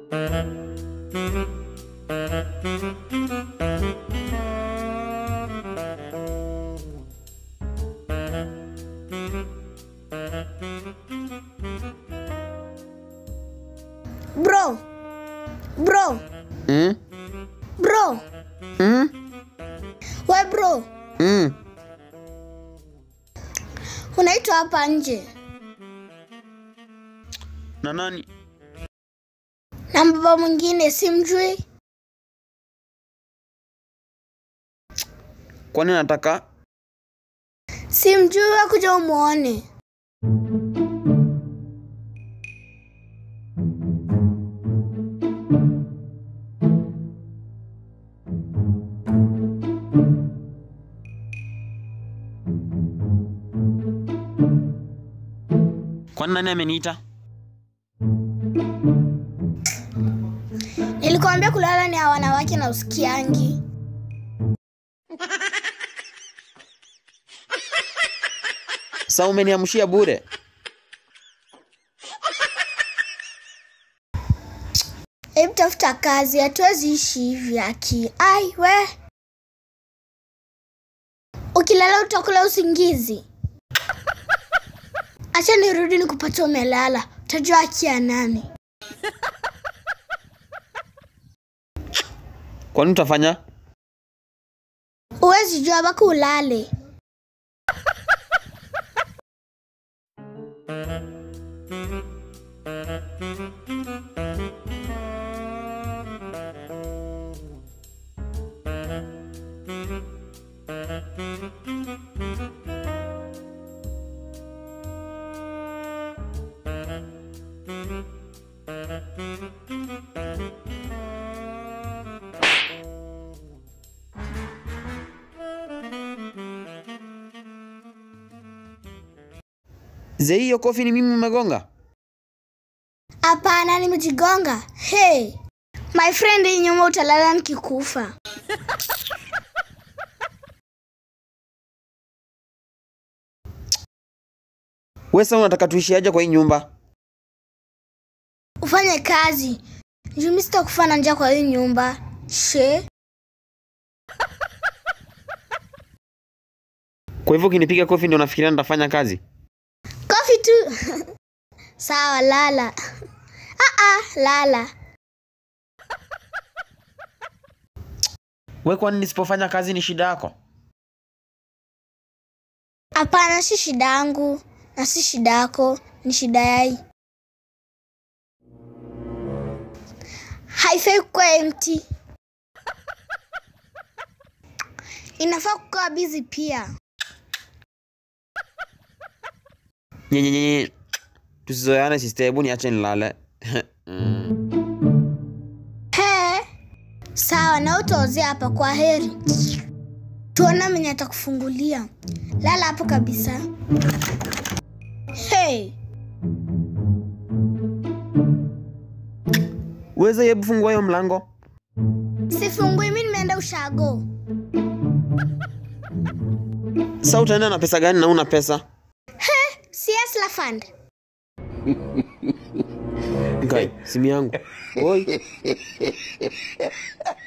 Bro. Bro. Mm? Bro. Mm? We bro. Mm. Unaitwa hapa nje. Na nani? Na mbaba mwingine simjui. Kwani nataka Simjui we kuja umuone. kwani nani ameniita? Nilikwambia kulala ni ya wanawake na usikiangi. Sa umeniamshia bure. Hebu tafuta kazi, hatuwezi ishi hivi aki. Ai we. Ukilala utakula usingizi. Acha nirudi nikupata umelala. Utajua haki ya nani. Kwani utafanya? Huwezi jua mpaka ulale. Ze hiyo kofi ni mimi umegonga? Hapana, nimejigonga. Hey, my friend, hii nyuma utalala nikikufa. Wewe sasa unataka tuishi aje kwa hii nyumba? Ufanye kazi. Juu mimi sitakufa na njaa kwa hii nyumba. She. Kwa hivyo ukinipiga kofi ndio unafikiria nitafanya kazi? Kofi tu. Sawa, lala. Ah ah, lala. We kwani nisipofanya kazi ni shida yako? Hapana, si shida yangu na si shida yako, ni shida yai. Haifai kuwa empty. Inafaa kukaa busy pia. Nyenyenye. Tusizoeane sister, hebu niache nilale. Mm. He, sawa, na utaozea hapa. Kwa heri, tuona mwenye atakufungulia. Lala hapo kabisa. Hey, Uweze hebu fungua hiyo mlango. sifungui, mi nimeenda ushago. Sasa utaenda na pesa gani na una pesa? Si Hustler Fund. Guy, simu yangu. Oi.